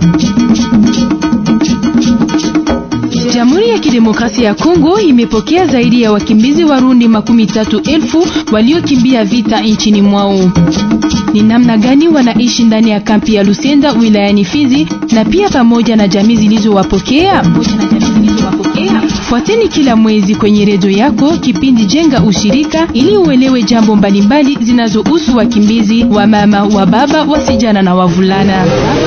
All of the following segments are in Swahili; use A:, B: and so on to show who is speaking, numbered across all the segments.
A: Jamhuri ya Kidemokrasia ya Kongo imepokea zaidi ya wakimbizi Warundi makumi tatu elfu waliokimbia vita nchini mwao. Ni namna gani wanaishi ndani ya kampi ya Lusenda wilayani Fizi na pia pamoja na jamii zilizowapokea? Fuateni kila mwezi kwenye redio yako kipindi Jenga Ushirika ili uelewe jambo mbalimbali zinazohusu wakimbizi wa mama, wa baba, wasijana na wavulana.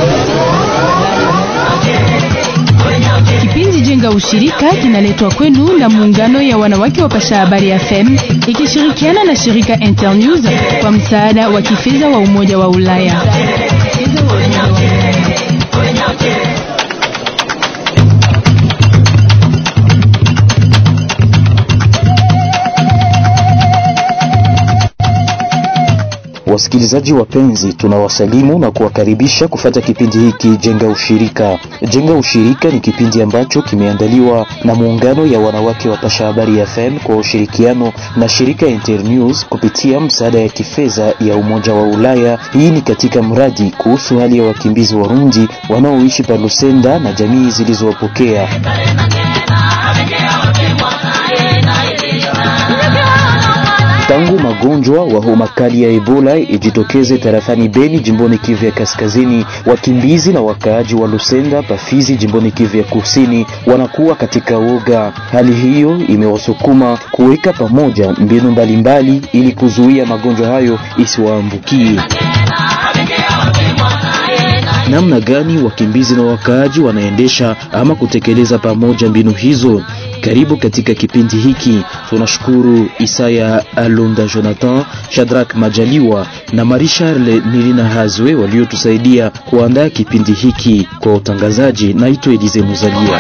A: Kipindi Jenga Ushirika kinaletwa kwenu na muungano ya wanawake wa Pasha Habari FM ikishirikiana na shirika Internews kwa msaada wa kifedha wa Umoja wa Ulaya.
B: Wasikilizaji wapenzi, tunawasalimu na kuwakaribisha kufata kipindi hiki Jenga Ushirika. Jenga Ushirika ni kipindi ambacho kimeandaliwa na muungano ya wanawake wa Pasha Habari FM kwa ushirikiano na shirika Internews kupitia msaada ya kifedha ya Umoja wa Ulaya. Hii ni katika mradi kuhusu hali ya wakimbizi Warundi wanaoishi pa Lusenda na jamii zilizowapokea. Tangu magonjwa wa homa kali ya Ebola ijitokeze tarafani Beni jimboni Kivu ya Kaskazini, wakimbizi na wakaaji wa Lusenda Pafizi jimboni Kivu ya Kusini wanakuwa katika woga. Hali hiyo imewasukuma kuweka pamoja mbinu mbalimbali ili kuzuia magonjwa hayo isiwaambukie. Namna gani wakimbizi na wakaaji wanaendesha ama kutekeleza pamoja mbinu hizo? Karibu katika kipindi hiki. Tunashukuru Isaya Alonda, Jonathan Shadrack Majaliwa na Marie Charles Nilina Hazwe waliotusaidia kuandaa kipindi hiki. Kwa utangazaji, naitwa Elize Muzalia.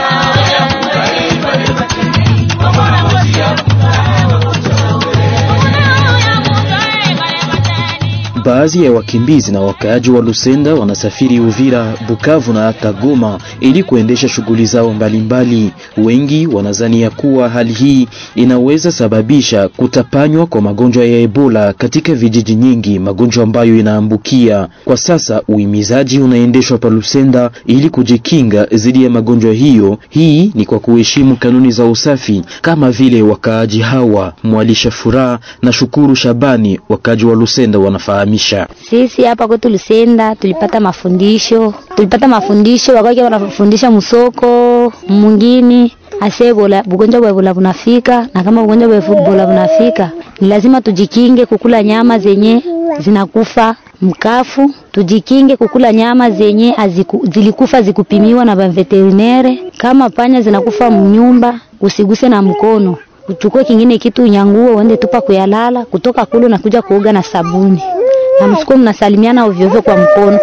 B: Baadhi ya wakimbizi na wakaaji wa Lusenda wanasafiri Uvira, Bukavu na hata Goma ili kuendesha shughuli zao mbalimbali. Wengi wanazania kuwa hali hii inaweza sababisha kutapanywa kwa magonjwa ya Ebola katika vijiji nyingi, magonjwa ambayo inaambukia. Kwa sasa uhimizaji unaendeshwa pa Lusenda ili kujikinga dhidi ya magonjwa hiyo. Hii ni kwa kuheshimu kanuni za usafi kama vile wakaaji hawa Mwalisha Furaha na Shukuru Shabani, wakaaji wa Lusenda wanafahamu
C: sisi hapa kwetu Lusenda tulipata mafundisho, tulipata mafundisho wakati wanafundisha msoko mwingine ase bola bugonjwa bwa Ebola bunafika, na kama bugonjwa bwa Ebola bunafika ni lazima tujikinge kukula nyama zenye zinakufa mkafu, tujikinge kukula nyama zenye aziku, zilikufa zikupimiwa na baveterinere. Kama panya zinakufa mnyumba, usiguse na mkono, uchukue kingine kitu nyanguo uende tupa kuyalala, kutoka kule na kuja kuoga na sabuni na msikuwa mnasalimiana ovyo ovyo kwa mkono.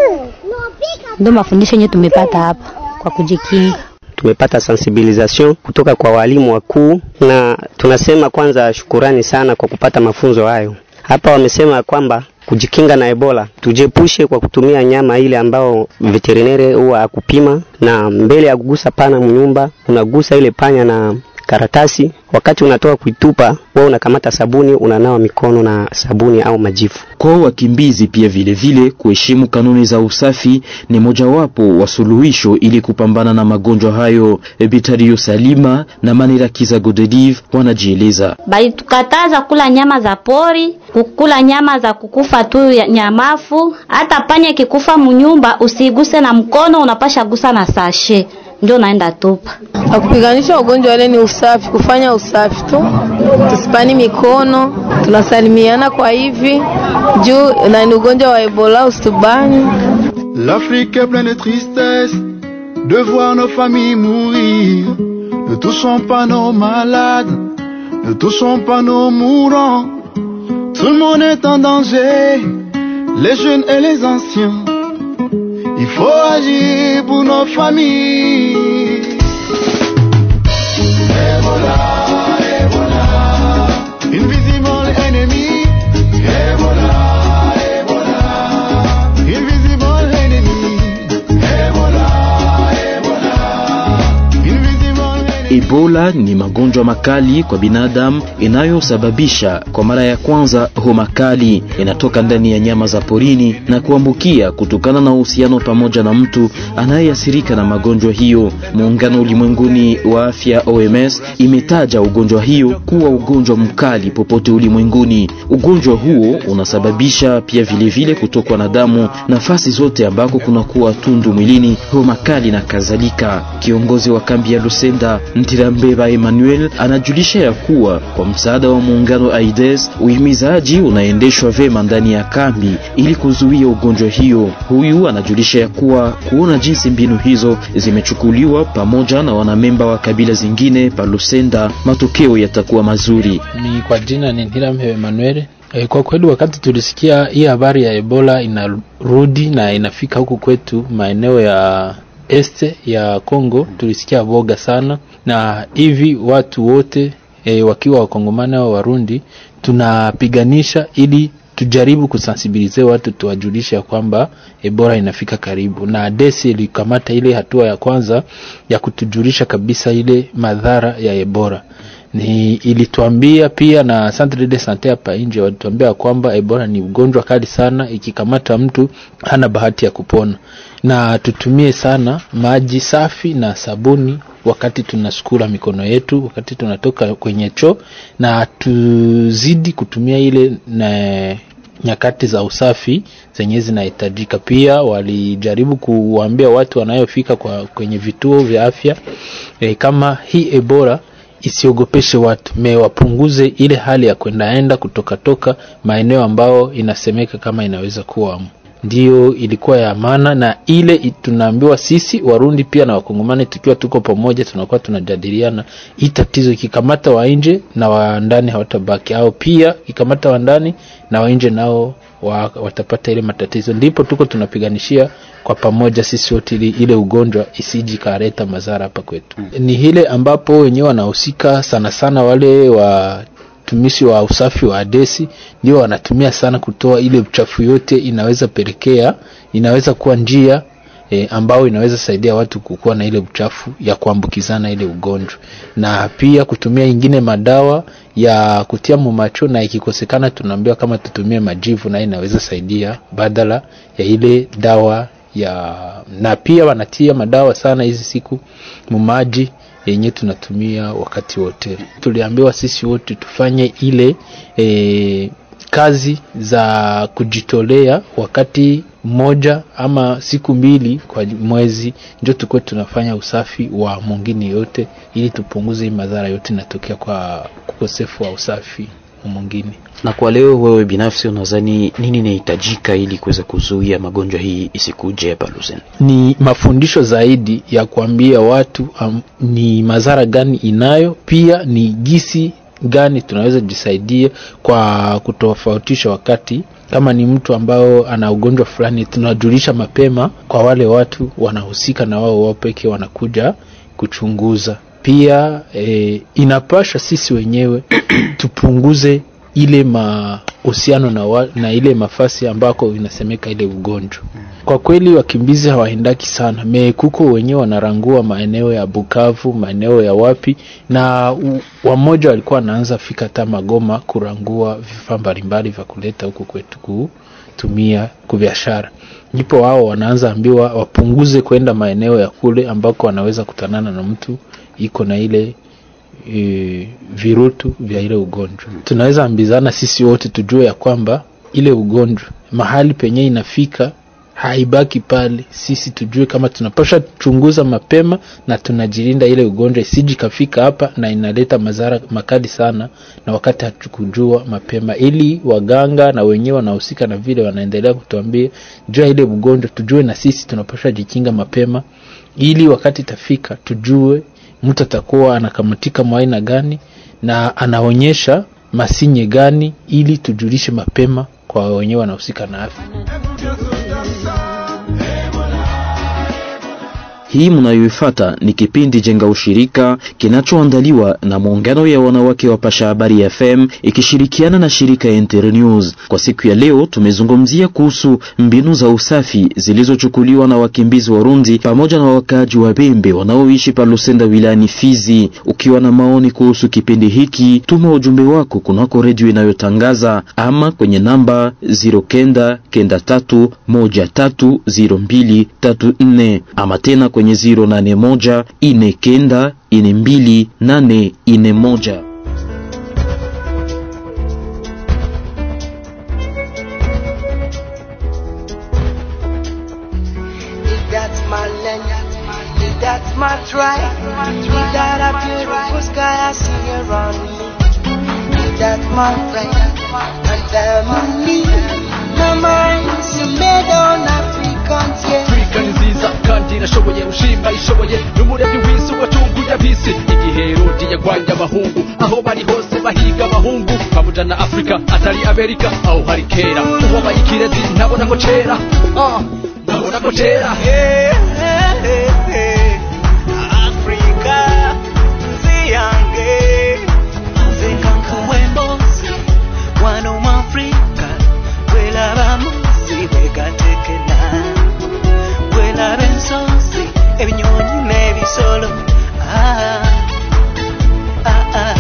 C: Ndio mafundisho yenyewe tumepata hapa kwa kujikinga.
D: Tumepata sensibilisation kutoka kwa walimu wakuu, na tunasema kwanza shukurani sana kwa kupata mafunzo hayo. Hapa wamesema kwamba kujikinga na Ebola tujepushe kwa kutumia nyama ile ambao veterinere huwa akupima, na mbele ya kugusa pana mnyumba unagusa ile panya na karatasi wakati unatoka kuitupa, wewe unakamata sabuni, unanawa mikono na sabuni au majifu.
B: Kwa wakimbizi pia vile vile kuheshimu kanuni za usafi ni mojawapo wa suluhisho ili kupambana na magonjwa hayo. Bitario Salima na Manirakiza Godelive wanajieleza.
C: Balitukataza kula nyama za pori, kukula nyama za kukufa tu ya nyamafu. Hata panya kikufa munyumba usiguse na mkono, unapasha gusa na sashe ndio naenda tupa.
E: Akupiganisha ugonjwa ile ni usafi, kufanya usafi tu, tusipani mikono, tunasalimiana kwa hivi juu na ni ugonjwa wa Ebola, usitubani.
F: L'Afrique est pleine de tristesse de voir nos familles mourir. Ne touchons pas nos malades, ne touchons pas nos mourants. Tout le monde est en danger, les jeunes et les anciens. Il faut agir pour nos familles. Ebola, Ebola, invisible enemy. Ebola, Ebola, invisible enemy. Ebola, Ebola, invisible enemy.
B: Ebola ni magonjwa makali kwa binadamu inayosababisha kwa mara ya kwanza homa kali. Inatoka ndani ya nyama za porini na kuambukia kutokana na uhusiano pamoja na mtu anayeathirika na magonjwa hiyo. Muungano ulimwenguni wa afya OMS imetaja ugonjwa hiyo kuwa ugonjwa mkali popote ulimwenguni. Ugonjwa huo unasababisha pia vilevile kutokwa na damu nafasi zote ambako kunakuwa tundu mwilini, homa kali na kadhalika. Kiongozi wa kambi ya Lusenda Ntirambeba Emmanuel anajulisha ya kuwa kwa msaada wa muungano AIDS uhimizaji unaendeshwa vema ndani ya kambi ili kuzuia ugonjwa hiyo. Huyu anajulisha ya kuwa kuona jinsi mbinu hizo zimechukuliwa pamoja na wanamemba wa kabila zingine pa Lusenda, matokeo yatakuwa mazuri.
G: Ni kwa jina ni Ntirambeba Emmanuel. E, kwa kweli wakati tulisikia hii habari ya Ebola inarudi na inafika huku kwetu maeneo ya este ya Kongo, tulisikia boga sana, na hivi watu wote e, wakiwa wakongomani au Warundi tunapiganisha ili tujaribu kusensibilize watu tuwajulisha kwamba Ebola inafika karibu, na desi ilikamata ile hatua ya kwanza ya kutujulisha kabisa ile madhara ya Ebola ni ilituambia pia na centre de sante hapa nje walituambia kwamba Ebola ni ugonjwa kali sana, ikikamata mtu hana bahati ya kupona, na tutumie sana maji safi na sabuni wakati tunasukula mikono yetu, wakati tunatoka kwenye choo, na tuzidi kutumia ile na nyakati za usafi zenye zinahitajika. Pia walijaribu kuwaambia watu wanayofika kwa kwenye vituo vya afya e, kama hii Ebola isiogopeshe watu me wapunguze ile hali ya kwendaenda kutokatoka maeneo ambao inasemeka kama inaweza kuwa ndiyo ilikuwa ya maana, na ile tunaambiwa sisi Warundi pia na Wakongomani tukiwa tuko pamoja, tunakuwa tunajadiliana hii tatizo ikikamata wa nje na wa ndani hawatabaki, au pia ikikamata wa ndani na wa nje nao wa, watapata ile matatizo. Ndipo tuko tunapiganishia kwa pamoja sisi wote ile, ile ugonjwa isiji kareta madhara hapa kwetu. Mm. Ni ile ambapo wenyewe wanahusika sana sana wale wa tumishi wa usafi wa adesi ndio wanatumia sana kutoa ile uchafu yote, inaweza pelekea, inaweza kuwa njia e, ambao inaweza saidia watu kukuwa na ile uchafu ya kuambukizana ile ugonjwa, na pia kutumia ingine madawa ya kutia mumacho, na ikikosekana tunaambiwa kama tutumie majivu, na inaweza saidia badala ya ile dawa ya, na pia wanatia madawa sana hizi siku mumaji yenye tunatumia wakati wote. Tuliambiwa sisi wote tufanye ile e, kazi za kujitolea wakati mmoja ama siku mbili kwa mwezi, ndio tukuwe tunafanya usafi wa mwingine yote, ili tupunguze madhara yote inatokea kwa ukosefu wa usafi mwingine.
B: Na kwa leo, wewe binafsi unadhani nini inahitajika ili kuweza kuzuia magonjwa hii isikuje hapa Lusenda?
G: Ni mafundisho zaidi ya kuambia watu um, ni madhara gani inayo, pia ni gisi gani tunaweza jisaidia kwa kutofautisha wakati kama ni mtu ambao ana ugonjwa fulani, tunajulisha mapema kwa wale watu wanahusika, na wao wao pekee wanakuja kuchunguza. Pia e, inapasha sisi wenyewe tupunguze ile mahusiano na, wa, na ile mafasi ambako inasemeka ile ugonjwa. Kwa kweli wakimbizi hawaendaki sana mekuko wenyewe wanarangua maeneo ya Bukavu, maeneo ya wapi, na wamoja walikuwa wanaanza fika hata Magoma kurangua vifaa mbalimbali vya kuleta huku kwetu kutumia kubiashara, ndipo wao wanaanza ambiwa wapunguze kwenda maeneo ya kule ambako wanaweza kutanana na mtu iko na ile E, virutu vya ile ugonjwa. Tunaweza ambizana sisi wote tujue ya kwamba ile ugonjwa mahali penye inafika haibaki pale. Sisi tujue kama tunapasha chunguza mapema na tunajilinda ile ugonjwa isiji kafika hapa na inaleta madhara makali sana, na wakati hatukujua mapema, ili waganga na wenyewe wanahusika na vile wanaendelea kutuambia jua ile ugonjwa, tujue na sisi tunapasha jikinga mapema, ili wakati itafika tujue mtu atakuwa anakamatika mwa aina gani na anaonyesha masinye gani, ili tujulishe mapema kwa wenyewe wanahusika na afya.
B: Hii mnayoifuata ni kipindi Jenga Ushirika kinachoandaliwa na muungano ya wanawake wa Pasha Habari FM ikishirikiana na shirika Internews. Kwa siku ya leo tumezungumzia kuhusu mbinu za usafi zilizochukuliwa na wakimbizi Warundi pamoja na wakaaji wa Bembe wanaoishi pa Lusenda wilayani Fizi. Ukiwa na maoni kuhusu kipindi hiki, tuma ujumbe wako kunako redio inayotangaza ama kwenye namba 09 kenda tatu moja tatu ziro mbili tatu nne ama tena kwenye 081 ine kenda ine mbili nane ine moja.
H: That's my land, that's my tribe. That a beautiful sky I see around me. That's my friend and family. My mind's made on Africans, yeah.
I: afurika ni nziza kandi irashoboye ushima ishoboye n'umuremyi w'isi watunguye ab'isi igihe herodi yagwanye abahungu aho bari hose bahiga abahungu bamujana afurika atari amerika aho hari kera uwabaye ikirezi ntabona ko cera Ah, ntabona ko cera
H: Africa, nziyange nzenkankuwe mbozi wano mu Africa bwelaba muzi bwegatekena bwelaba ensozi ebinyonyi n'ebisolo Ah, ah, ah.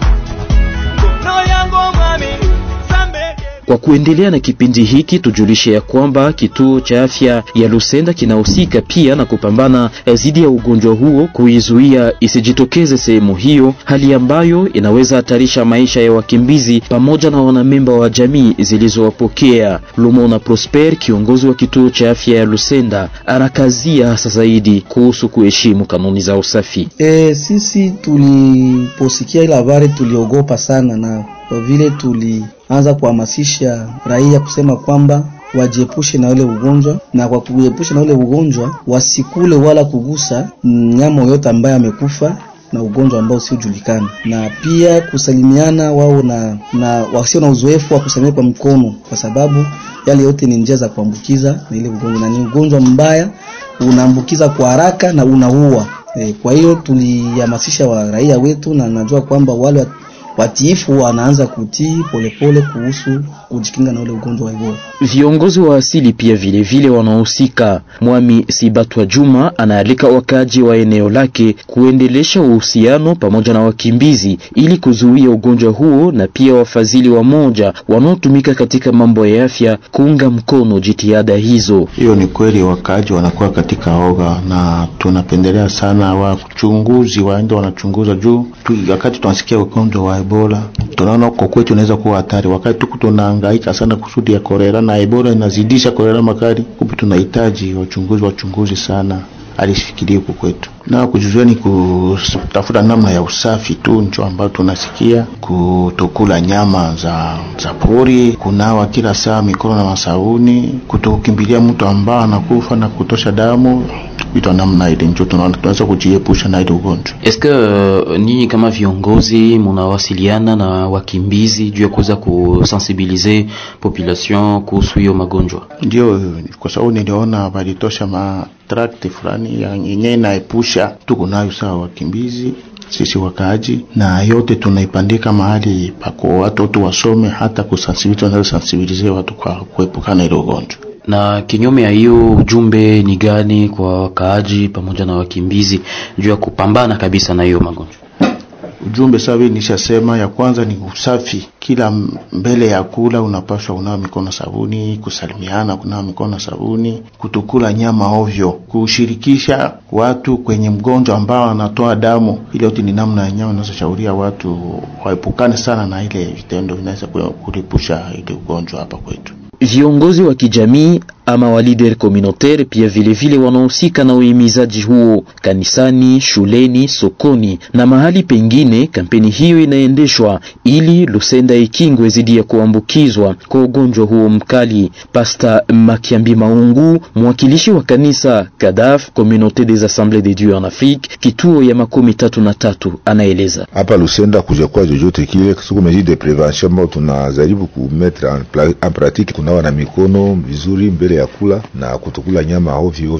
H: Ngono yangu omwami Zambege
B: Kwa kuendelea na kipindi hiki tujulishe ya kwamba kituo cha afya ya Lusenda kinahusika pia na kupambana dhidi ya ugonjwa huo, kuizuia isijitokeze sehemu hiyo, hali ambayo inaweza hatarisha maisha ya wakimbizi pamoja na wanamemba wa jamii zilizowapokea. Lumona Prosper, kiongozi wa kituo cha afya ya Lusenda, anakazia hasa zaidi kuhusu kuheshimu kanuni za usafi.
J: E, sisi tuliposikia ile habari tuliogopa sana, na kwa vile tulianza kuhamasisha raia kusema kwamba wajiepushe na ule ugonjwa, na kwa kujiepusha na ule ugonjwa wasikule wala kugusa mnyama yoyote ambaye amekufa na ugonjwa ambao usiojulikana, na pia kusalimiana wao na, na wasio na uzoefu wa kusalimia kwa mkono, kwa sababu yale yote ni njia za kuambukiza na ile ugonjwa, na ni ugonjwa mbaya, unaambukiza kwa haraka na unaua. E, kwa hiyo tulihamasisha wa raia wetu, na najua kwamba wale wat- watiifu wanaanza kutii polepole kuhusu kujikinga na ule ugonjwa wa Ebola.
B: Viongozi wa asili pia vile vile wanaohusika. Mwami Sibatwa Juma anaalika wakaaji wa eneo lake kuendelesha uhusiano pamoja na wakimbizi ili kuzuia ugonjwa huo, na pia wafadhili wa moja wanaotumika katika mambo ya afya kuunga mkono jitihada hizo.
K: Hiyo ni kweli, wakaaji wanakuwa katika oga, na tunapendelea sana wachunguzi waende wanachunguza juu tu, wakati tunasikia ugonjwa wa Ebola tunaona kwa kwetu unaweza kuwa hatari, wakati tuku tunahangaika sana kusudi ya kolera na Ebola inazidisha kolera makali, kumbe tunahitaji wachunguzi wachunguzi sana alisifikiria huku kwetu na kujuzuia ni kutafuta namna ya usafi tu, ncho ambayo tunasikia kutokula nyama za za pori, kunawa kila saa mikono na masauni, kutokimbilia mtu ambao anakufa na kutosha damu, vitu vya namna ile, ncho tunaona tunaweza kujiepusha na ile ugonjwa.
B: Eske uh, ninyi kama viongozi munawasiliana na wakimbizi juu ya kuweza kusensibilize population kuhusu hiyo magonjwa?
K: Ndio, kwa sababu niliona walitosha matrakti fulani ya- yenye inaepusha, tuko nayo sawa wakimbizi sisi wakaaji, na yote tunaipandika mahali pako watoto wasome, hata kusensibilize, wanasensibilize watu kwa kuepukana ile ugonjwa.
B: Na kinyume ya hiyo, ujumbe ni gani kwa wakaaji pamoja na wakimbizi juu ya kupambana kabisa na hiyo magonjwa?
K: Ujumbe sawa vile nishasema, ya kwanza ni usafi. Kila m- mbele ya kula unapaswa unawa mikono sabuni, kusalimiana kunawa mikono sabuni, kutokula nyama ovyo, kushirikisha watu kwenye mgonjwa ambao anatoa damu. Ile yote ni namna ya nyama inazoshauriwa watu waepukane sana na ile vitendo vinaweza ku- kuripusha ile ugonjwa hapa kwetu.
B: Viongozi wa kijamii ama wa leader communautaire pia vile vile wanaohusika na uhimizaji huo kanisani, shuleni, sokoni na mahali pengine. Kampeni hiyo inaendeshwa ili Lusenda ikingwe dhidi ya kuambukizwa kwa ugonjwa huo mkali. Pasta Makiambi Maungu, mwakilishi wa kanisa Kadaf Communauté des Assemblées de Dieu en Afrique, kituo ya makumi tatu na tatu, anaeleza
L: hapa Lusenda kujakuwa chochote kile siku mesure de prevention ambao tunajaribu kumetre en, pla- en pratique, kunawa na mikono vizuri mbele ya kula na kutokula nyama ovyo ovyo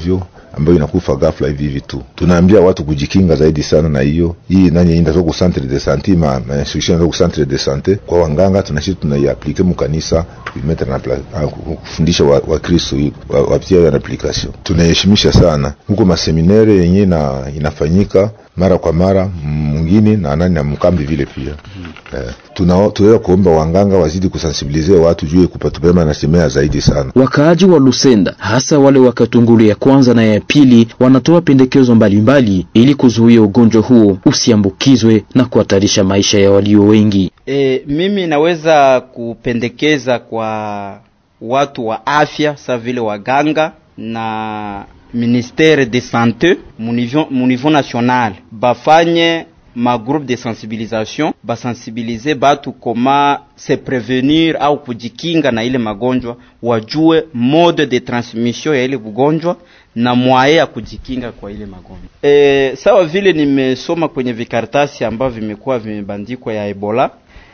L: ambayo inakufa ghafla hivi hivi tu. Tunaambia watu kujikinga zaidi sana na hiyo hii nani inatoka ku centre de santé ma, ma instruction inatoka ku centre de santé kwa wanganga, tunashi tunaiaplike mu kanisa kuimetre na pla- ah, kufundisha wa, wa Kristo wa, wapitia hiyo application. Tunaheshimisha sana huko maseminere yenyewe na inafanyika mara kwa mara mwingine na nani na mkambi vile pia eh, tuna tunaweza kuomba wanganga wazidi kusensibilize watu juu ya kupatupema na semea zaidi sana.
B: Wakaaji wa Lusenda hasa wale wa Katungulu ya kwanza na ya pili wanatoa pendekezo mbalimbali ili kuzuia ugonjwa huo usiambukizwe na kuhatarisha maisha ya walio wengi.
M: E, mimi naweza kupendekeza kwa watu wa afya sa vile waganga na ministere de sante mu niveau mu niveau national bafanye ma groupe de sensibilisation basensibilize batu koma se prevenir au kujikinga na ile magonjwa, wajue mode de transmission ya ile ugonjwa na mwaye ya kujikinga kwa ile magonjwa. E, sawa vile nimesoma kwenye vikaratasi ambavyo vimekuwa vimebandikwa ya Ebola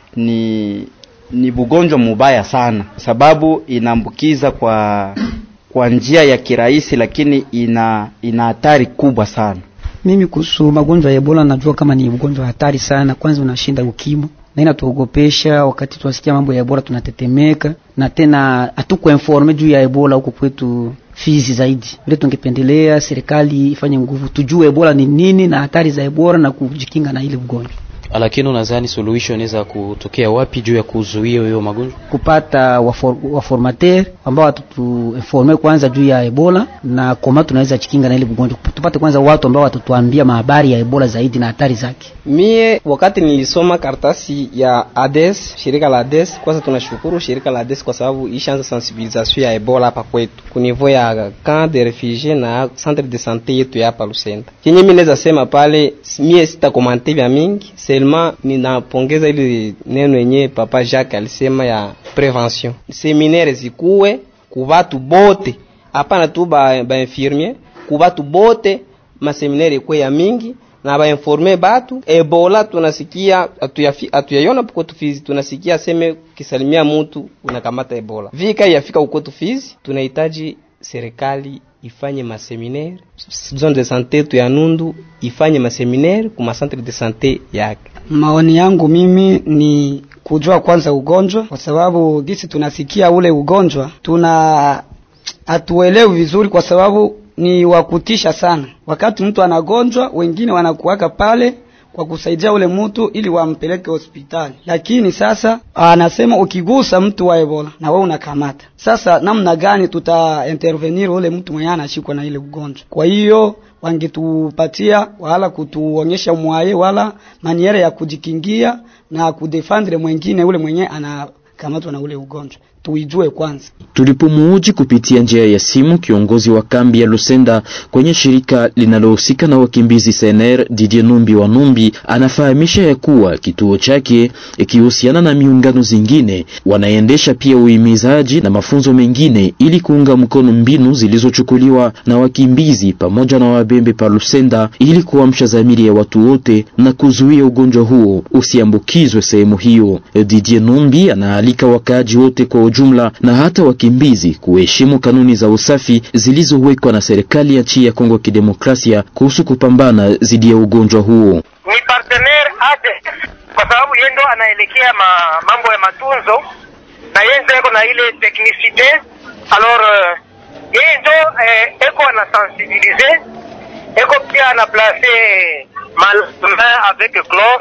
M: ni ni bugonjwa mubaya sana, sababu inaambukiza kwa kwa njia ya kirahisi, lakini ina ina hatari kubwa sana.
N: Mimi kuhusu magonjwa ya Ebola najua kama ni ugonjwa hatari sana. Kwanza unashinda ukimwi na inatuogopesha. Wakati tunasikia mambo ya Ebola tunatetemeka, na tena hatuko informe juu ya Ebola huko kwetu Fizi zaidi. Vile tungependelea serikali ifanye nguvu, tujue Ebola ni nini na hatari za Ebola na kujikinga na ile ugonjwa.
O: Lakini unadhani suluhisho inaweza kutokea wapi juu ya kuzuia hiyo magonjwa?
N: kupata wafor, waformateur ambao watutuinforme kwanza juu ya Ebola na koma tunaweza chikinga na ile ugonjwa. Tupate kwanza watu ambao watatuambia mahabari ya Ebola zaidi na hatari zake.
P: Mie wakati nilisoma karatasi ya ADES, shirika la ADES, kwanza tunashukuru shirika la ADES kwa sababu ishaanza sensibilisation ya Ebola hapa kwetu ku niveau ya camp de refugie na centre de santé yetu ya hapa Lusenda. Kenye mimi naweza sema pale, mie sita komante vya mingi, seulement ninapongeza ile neno yenye papa Jacques alisema ya prevention. Seminaire zikuwe ku batu bote, hapana tu ba, ba infirmier, ku batu bote, maseminaire ikuwe ya mingi na bainforme batu Ebola tunasikia atuyaiona kwetu Fizi, tunasikia seme kisalimia mutu unakamata Ebola. Vika yafika kwetu Fizi, tunahitaji serikali ifanye maseminaire zone de sante tu ya Nundu ifanye maseminaire kuma centre de sante yake.
N: Maoni yangu mimi ni kujua kwanza ugonjwa, kwa sababu gisi tunasikia ule ugonjwa tuna hatuelewi vizuri, kwa sababu ni wakutisha sana. Wakati mtu anagonjwa, wengine wanakuwaka pale kwa kusaidia ule mtu ili wampeleke hospitali, lakini sasa anasema ukigusa mtu wa Ebola na wewe unakamata. Sasa namna gani tuta intervenir ule mtu mwenye anashikwa na ile ugonjwa? Kwa hiyo wangetupatia wala kutuonyesha mwaye wala maniere ya kujikingia na kudefendre mwengine ule mwenye anakamatwa na ule ugonjwa, tuijue kwanza.
B: Tulipomuuji kupitia njia ya simu kiongozi wa kambi ya Lusenda kwenye shirika linalohusika na wakimbizi CNR Didier Numbi wa Numbi anafahamisha ya kuwa kituo chake ikihusiana na miungano zingine wanaendesha pia uhimizaji na mafunzo mengine ili kuunga mkono mbinu zilizochukuliwa na wakimbizi pamoja na wabembe pa Lusenda ili kuamsha dhamiri ya watu wote na kuzuia ugonjwa huo usiambukizwe sehemu hiyo. Didier Numbi anaalika wakaaji wote kwa ujumla na hata wakimbizi kuheshimu kanuni za usafi zilizowekwa na serikali ya nchi ya Kongo Kidemokrasia kuhusu kupambana dhidi ya ugonjwa huo.
Q: Ni partenaire ade kwa sababu yeye ndo anaelekea ma, mambo ya matunzo na yeye ndo eko na ile technicite alors uh, yeye ndo eh, eko ana sensibiliser eko pia ana placer mal main avec chlore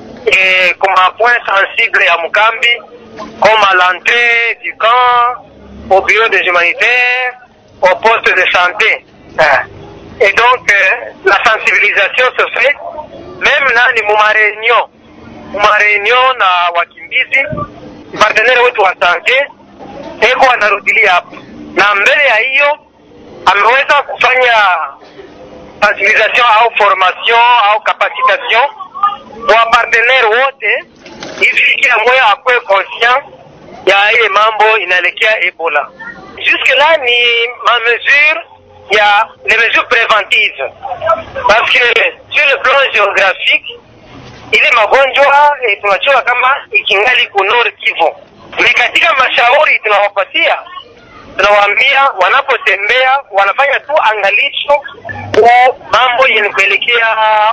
Q: et comme un point sensible ya Mukambi comme à l'entrée du camp, au bureau des humanitaires, au poste de santé. Et donc, la sensibilisation se fait même nani muma réunion muma réunion na wakimbizi partenaire wetu wa sante eko anarudilia hapo, na mbele ya hiyo ameweza kufanya sensibilisation au formation au capacitation kwa partenaire wote hivi kila mmoja akuwe conscient ya ile mambo inaelekea Ebola. Jusque là ni ma mesure ya les mesures préventives parce que sur le plan géographique ile magonjwa eh, tunajua kama ikingali ku Nord Kivu, ni katika mashauri tunawapatia tunawaambia wanapotembea wanafanya tu angalisho kwa mambo yenye kuelekea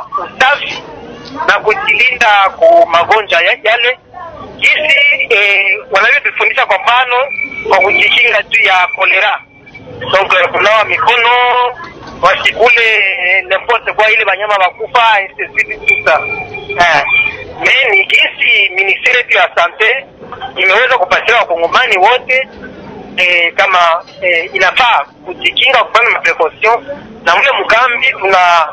Q: usafi na kujilinda kwa magonjwa ya- yale jinsi eh, wanavyotufundisha kwa mfano kwa kujikinga juu ya kolera donc eh, kunawa mikono wasikule eh, n'importe kwa ile banyama bakufa et ceci, tout ça eh, me ni jinsi ministeri yetu ya sante imeweza kupatia wakongomani wote eh, kama eh, inafaa kujikinga kufanya maprecaution na mle mkambi tuna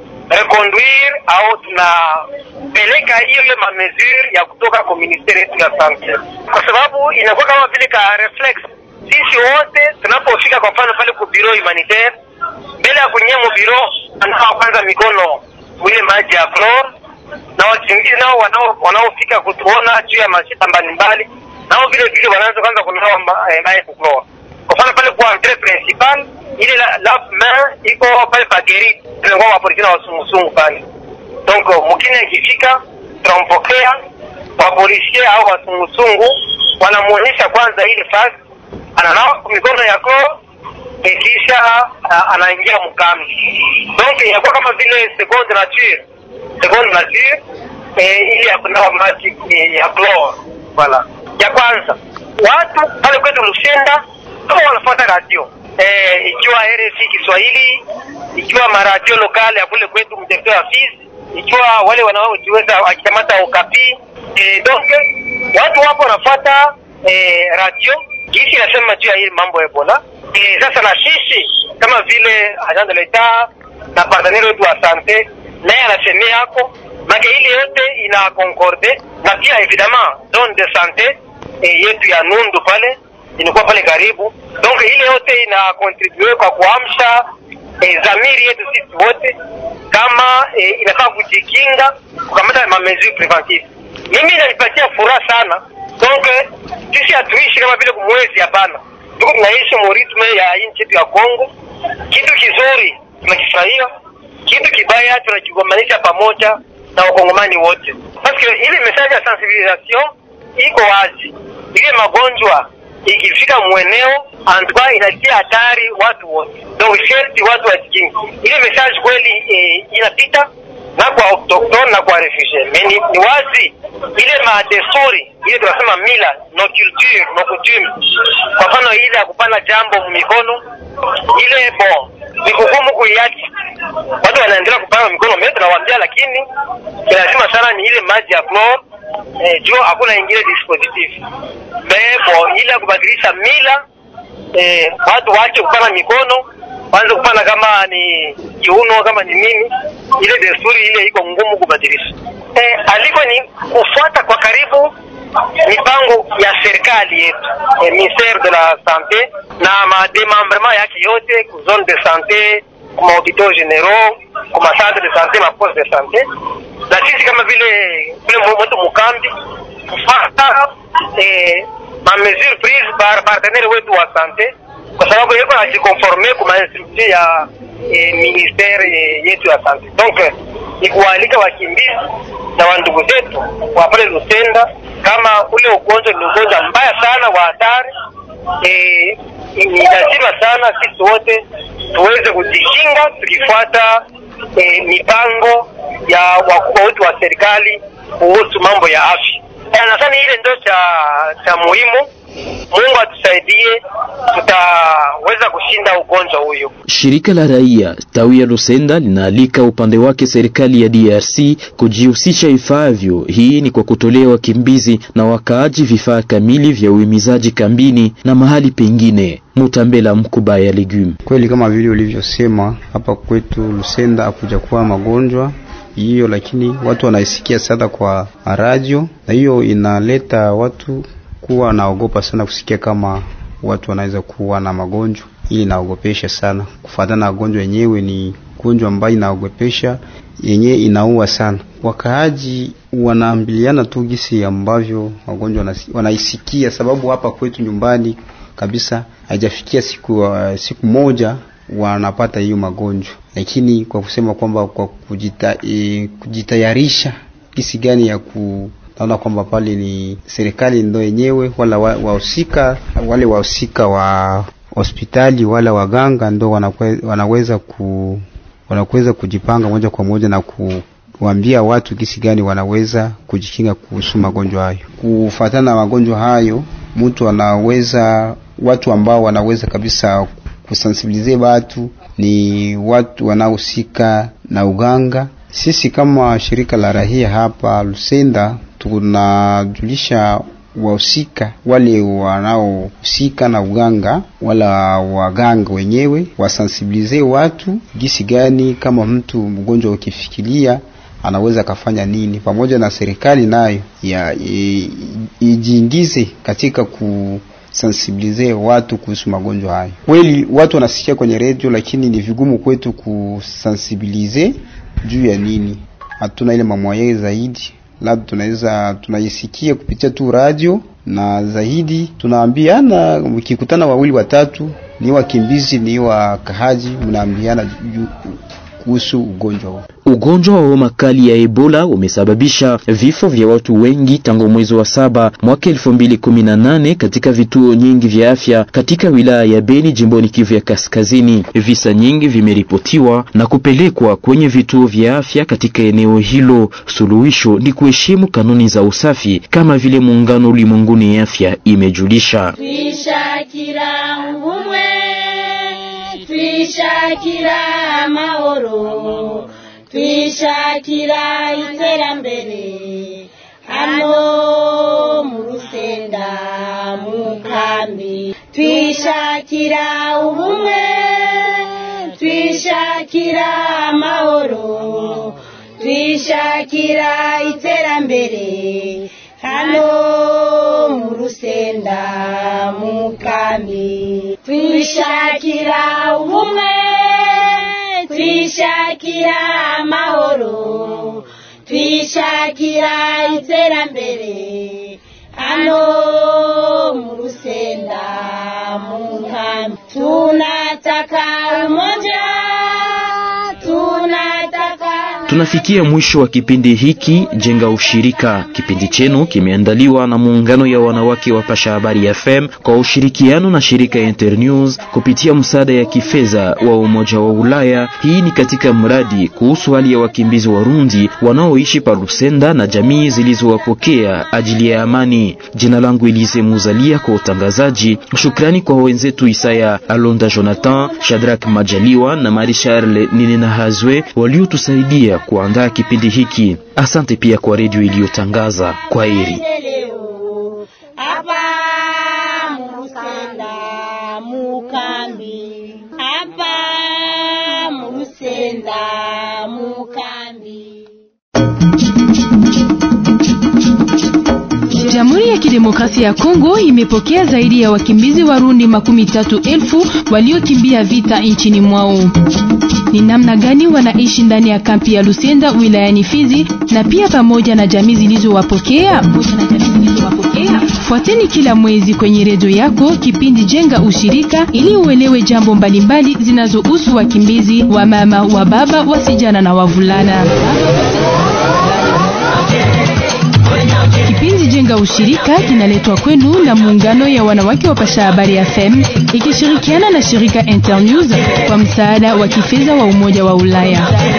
Q: reconduire au tunapeleka hiyo hiyo mamesure ya kutoka kwa ministeri yetu ya sante, kwa sababu inakuwa kama vile ka reflex. Sisi wote tunapofika kwa mfano pale ku bureau humanitaire, mbele ya kunyia mu bureau, anawa kwanza mikono mwile maji ya chlor, na wachungizi nao wanao wanaofika kutuona juu ya mashita mbalimbali, nao vile vile wanaanza kwanza kunawa ma- eh, maji ku chlor. Kwa mfano pale kwa entrée principal ile la, la main iko pale pa geri, tunakuwa wapolisi na wasungusungu pale. Donc mkini akifika tunampokea wapolisie au wasungusungu wanamuonyesha kwanza ile fasi, ananawa mikono yako eh, kisha ah, anaingia mkambi. Donc inakuwa kama vile seconde nature, seconde nature eh, ile ya kunawa maji eh, ya chlor. Voilà. Ya kwanza watu pale kwetu Lusenda kama wanafuata radio eh, ikiwa RFI Kiswahili, ikiwa maradio lokale ya kule kwetu mtembeo wa Fizi, ikiwa wale wanaojiweza wakikamata Okapi eh, donc watu wapo wanafuata eh, radio jinsi inasema juu ya hii mambo ya Ebola. Eh, sasa na sisi kama vile agent de l'etat na partenaire wetu wa sante naye anasemea yako make ile yote ina concorde na pia evidemment zone de sante eh, yetu ya Nundu pale inakuwa pale karibu, donc ile yote ina contribue kwa kuamsha eh, zamiri yetu sisi wote kama eh, inafaa kujikinga kukamata ma mesure preventive. Mimi inanipatia furaha sana, donc eh, sisi hatuishi kama vile kumwezi, hapana, tuko tunaishi mu ritme ya nchi yetu ya Kongo. Kitu kizuri tunakifurahia, kitu kibaya tunakigombanisha pamoja na wakongomani wote, parce que ile message ya sensibilisation iko wazi, ile magonjwa ikifika mweneo antwa inatia hatari watu wote, donc sherti watu wajikingi. Ile message kweli eh, inapita na kwa autochtone na kwa refugee. Mais ni, ni wazi ile madesturi ile tunasema mila no culture no coutume, kwa mfano ile ya kupana jambo mikono ile bon ni kugumu kuiacha, watu wanaendelea kupana mikono, mimi tunawaambia, lakini lazima sana ni ile maji ya chlor eh, juu hakuna ingine dispositif bebo ile ya kubadilisha mila eh, watu waache kupana mikono waanze kupana kama ni kiuno kama ni nini, ile desturi ile iko ngumu kubadilisha. Eh, aliko ni kufuata kwa karibu mipango ya serikali yetu eh, ministère de la santé na mademembrement yake yote ku zone de santé ku mahopitaux généraux ku macentre de santé maposte de santé, na sisi kama vile vile mwetu mukambi kufuata eh, ma mesure prise par partenaire wetu wa santé kwa sababu yeko najikonforme ku mainstruction ya eh, ministère eh, yetu ya santé. Donc eh, ni kuwaalika wakimbizi na wandugu zetu wa pale Lusenda, kama ule ugonjwa ni ugonjwa mbaya sana wa hatari eh, ni lazima sana sisi wote tuweze kujikinga tukifuata eh, mipango ya wakubwa wetu wa serikali kuhusu mambo ya afya. Eh, Nadhani ile ndio cha cha muhimu. Mungu atusaidie, tutaweza kushinda ugonjwa huyo.
B: Shirika la raia tawi ya Lusenda linaalika upande wake serikali ya DRC kujihusisha ifaavyo. Hii ni kwa kutolea wakimbizi na wakaaji vifaa kamili vya uhimizaji kambini na mahali pengine. Mutambela Mkuba ya Legume.
R: Kweli kama vile ulivyosema hapa kwetu Lusenda hakuja kuwa magonjwa hiyo, lakini watu wanaisikia sana kwa radio, na hiyo inaleta watu kuwa naogopa sana kusikia kama watu wanaweza kuwa na magonjwa. Hii inaogopesha sana, kufuatana na gonjwa yenyewe ni gonjwa ambayo inaogopesha, yenyewe inaua sana. Wakaaji wanaambiliana tu gisi ambavyo magonjwa wanasi- wanaisikia, sababu hapa kwetu nyumbani kabisa haijafikia siku, uh, siku moja wanapata hiyo magonjwa, lakini kwa kusema kwamba kwa kujita, e, kujitayarisha gisi gani ya ku, naona kwamba pale ni serikali ndo yenyewe wala wahusika wale wahusika wa hospitali wala waganga ndo wanakwe, wanaweza ku wanaweza kujipanga moja kwa moja na kuambia watu kisi gani wanaweza kujikinga kuhusu magonjwa hayo. Kufuatana na magonjwa hayo, mtu anaweza watu ambao wanaweza kabisa kusensibilize watu ni watu wanaohusika na uganga. Sisi kama shirika la rahia hapa Lusenda tunajulisha wahusika wale wanaohusika na uganga wala waganga wenyewe wasensibilize watu gisi gani, kama mtu mgonjwa ukifikiria anaweza akafanya nini, pamoja na serikali nayo ya ijiingize katika ku sensibilize watu kuhusu magonjwa hayo. Kweli watu wanasikia kwenye redio, lakini ni vigumu kwetu kusensibilize juu ya nini, hatuna ile mamwaye zaidi labda tunaweza tunaisikia kupitia tu radio na zaidi tunaambiana, mkikutana wawili watatu, ni wakimbizi ni wakahaji, mnaambiana kuhusu ugonjwa huu.
B: Ugonjwa wa homa kali ya Ebola umesababisha vifo vya watu wengi tangu mwezi wa saba mwaka 2018 katika vituo nyingi vya afya katika wilaya ya Beni jimboni Kivu ya Kaskazini. Visa nyingi vimeripotiwa na kupelekwa kwenye vituo vya afya katika eneo hilo. Suluhisho ni kuheshimu kanuni za usafi kama vile muungano ulimwenguni ya afya imejulisha.
S: twishakira ubumwe twishakira amahoro twishakira iterambere hano mu rusenda mu kambi twishakira ubumwe twishakira amahoro twishakira iterambere hano mu rusenda mu kambi twishakira ubumwe twishakira amahoro twishakira iterambere hano mu rusenda mu nkambi tunataka umoja tunataka
B: Tunafikia mwisho wa kipindi hiki Jenga Ushirika. Kipindi chenu kimeandaliwa na muungano ya wanawake wa Pasha Habari FM kwa ushirikiano na shirika Internews kupitia msaada ya kifedha wa Umoja wa Ulaya. Hii ni katika mradi kuhusu hali ya wakimbizi Warundi wanaoishi pa Lusenda na jamii zilizowapokea ajili ya amani. Jina langu Elise Muzalia kwa utangazaji. Shukrani kwa wenzetu Isaya Alonda, Jonathan Shadrack Majaliwa na Marie Charles Ninena Hazwe waliotusaidia kuandaa kipindi hiki. Asante pia kwa redio iliyotangaza. Kwa heri.
S: hapa mu rusenda mu kambi hapa mu rusenda mu kambi
A: Jamhuri ya Kidemokrasia ya Kongo imepokea zaidi ya wakimbizi Warundi makumi tatu elfu waliokimbia vita nchini mwao. Ni namna gani wanaishi ndani ya kampi ya Lusenda wilayani Fizi na pia pamoja na jamii zilizowapokea? Fuateni kila mwezi kwenye redio yako kipindi Jenga Ushirika ili uelewe jambo mbalimbali zinazohusu wakimbizi wa mama, wa baba, wasijana na wavulana. Kipindi Jenga Ushirika kinaletwa kwenu na muungano ya wanawake wa Pasha Habari FM ikishirikiana na shirika Internews kwa msaada wa kifedha wa Umoja wa Ulaya.